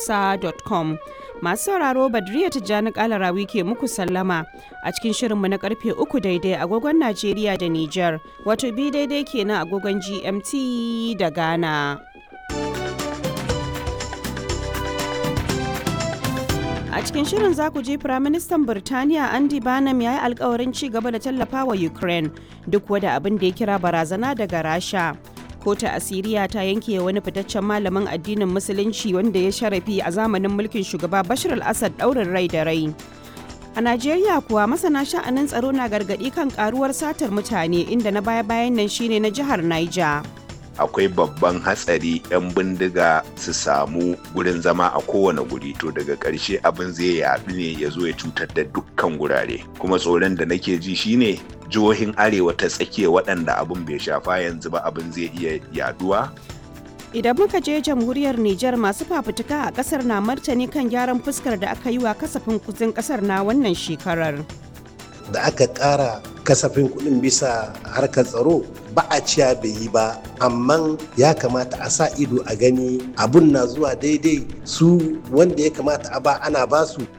hausa.com. Masu sauraro Badriya Tijjani Kalarawi ke muku sallama a cikin shirinmu na karfe uku daidai agogon Najeriya da Nijar, wato bi daidai kenan agogon GMT da Ghana. A cikin shirin za ku ji Firaministan Birtaniya Andy Barnum ya yi alkawarin ci gaba da tallafa wa Ukraine duk wada abin da ya kira barazana daga Rasha. Kota Asiriya ta yanke wani fitaccen malamin addinin Musulunci wanda ya sharafi a zamanin mulkin shugaba Bashar al-Assad ɗaurin rai da rai. A Najeriya kuwa masana sha'anin tsaro na gargaɗi kan karuwar satar mutane inda na baya-bayan nan shine na jihar Niger. akwai babban hatsari 'yan bindiga su samu gurin zama a kowane guri to daga ƙarshe abin zai yaɗu ne ya zo ya cutar da dukkan gurare kuma tsoron da nake ji shine jihohin arewa ta tsakiya waɗanda abin bai shafa yanzu ba abin zai iya yaduwa Idan muka je jamhuriyar Nijar masu fafutuka a kasar na martani kan gyaran fuskar da aka yi wa kasafin kuzin kasar na wannan shekarar. da aka ƙara kasafin kuɗin bisa harkar tsaro ba a ciya bai yi ba amma ya kamata a sa ido a gani abun na zuwa daidai su wanda ya kamata a ba ana ba su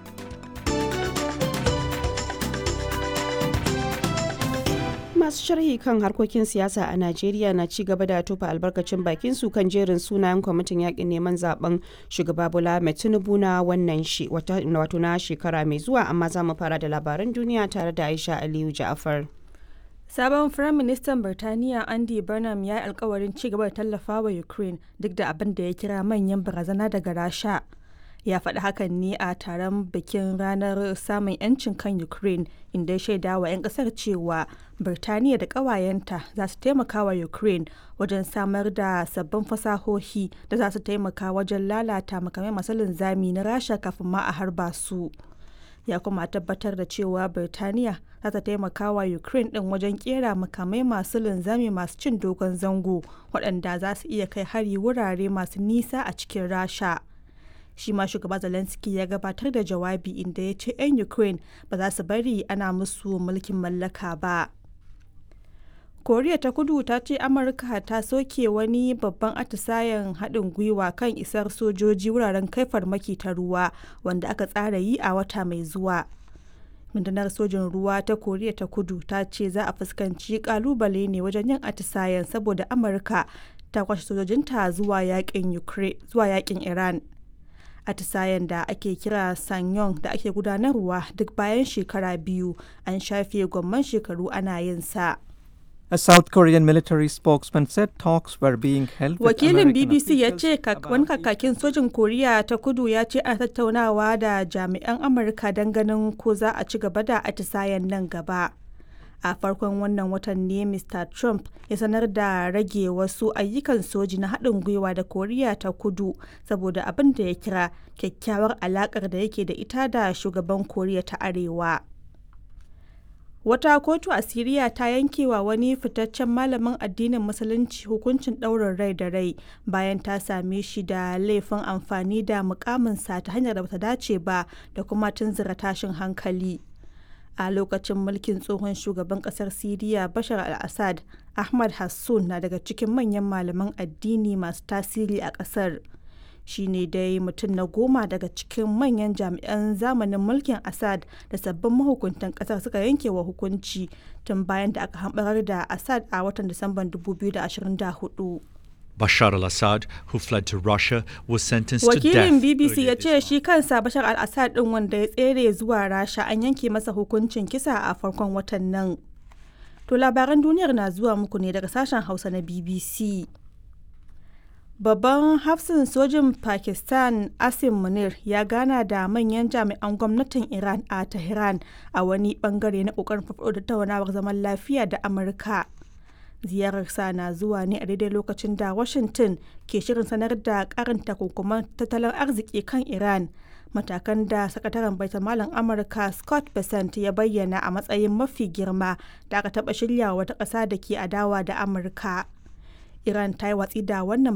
masu sharhi kan harkokin siyasa a najeriya na ci gaba da tofa albarkacin bakin su kan jerin sunayen kwamitin yakin neman zaben shugaba bola mai tinubu na wannan wato na shekara mai zuwa amma za mu fara da labaran duniya tare da aisha aliyu ja'afar Sabon Firaministan Birtaniya Andy Burnham ya yi alkawarin ci gaba da tallafa wa Ukraine duk da abin da ya kira manyan barazana daga Rasha. Ya faɗi hakan ne a taron bikin ranar samun 'yancin kan Ukraine inda ya shaida wa 'yan ƙasar cewa Birtaniya da ƙawayenta za su taimaka wa Ukraine wajen samar da sabbin fasahohi da za su taimaka wajen lalata makamai masu linzami na Rasha kafin ma a harba su. ya kuma tabbatar da cewa Birtaniya za ta taimaka wa Ukraine ɗin wajen kera makamai masu linzami masu cin dogon zango waɗanda za su iya kai hari wurare masu nisa a cikin Rasha. Shi ma shugaba Zelensky ya gabatar da jawabi inda ya ce 'yan Ukraine ba za su bari ana musu mulkin mallaka ba. koriya ta kudu ta ce amurka ta soke wani babban atisayen haɗin gwiwa kan isar sojoji wuraren kai farmaki ta ruwa wanda aka tsara yi a wata mai zuwa rundunar sojin ruwa ta koriya ta kudu ta ce za a fuskanci kalubale ne wajen yin atisayen saboda amurka ta kwashe sojojinta zuwa yakin iran atisayen da ake kira sanyong da ake gudanarwa duk bayan shekara biyu an shafe gwamman shekaru ana yin sa A South Korean military spokesman said talks were being held with Wakilin American BBC ya officials ce about wani kakakin sojin Koriya ta kudu ya ce ana tattaunawa da jami'an Amurka don ganin ko za a ci gaba da atisayen nan gaba. A farkon wannan watan ne Mr. Trump ya sanar da rage wasu ayyukan soji na haɗin gwiwa da Koriya ta kudu saboda abin da ya kira kyakkyawar alaƙar da yake da ita da shugaban Koriya ta Arewa. Wata kotu a Siriya ta yanke wa wani fitaccen malamin addinin Musulunci hukuncin ɗaurin rai da rai bayan ta same shi da laifin amfani da mukaminsa ta hanyar da bata dace ba da kuma tunzura tashin hankali. A lokacin mulkin tsohon shugaban ƙasar Siriya Bashar al-Assad, Ahmad Hassun na daga cikin manyan malaman addini masu tasiri a ƙasar. shi ne dai mutum na goma daga cikin manyan jami'an zamanin mulkin assad da sabbin mahukuntan kasar suka yanke wa hukunci tun bayan da aka hambarar da assad a watan disamban 2024 Bashar al Assad, who fled to Russia, was sentenced to death. wakilin bbc ya earlier ce this shi kansa bashar al-assad din wanda ya tsere zuwa rasha an yanke masa hukuncin kisa a farkon watan nan to labaran duniyar na zuwa muku ne daga sashen hausa na bbc Babban hafsin sojin Pakistan Asim Munir ya gana da manyan jami'an gwamnatin Iran a Tehran a wani bangare na kokarin farfaɗo da tattaunawar zaman lafiya da Amurka. Ziyararsa na zuwa ne a daidai lokacin da Washington ke shirin sanar da karin takunkuman tattalin arziki kan Iran. Matakan da sakataren baitamalan Amurka Scott Bessent ya bayyana a matsayin mafi girma da aka taɓa shirya wata ƙasa da ke adawa da Amurka. Iran ta yi watsi da wannan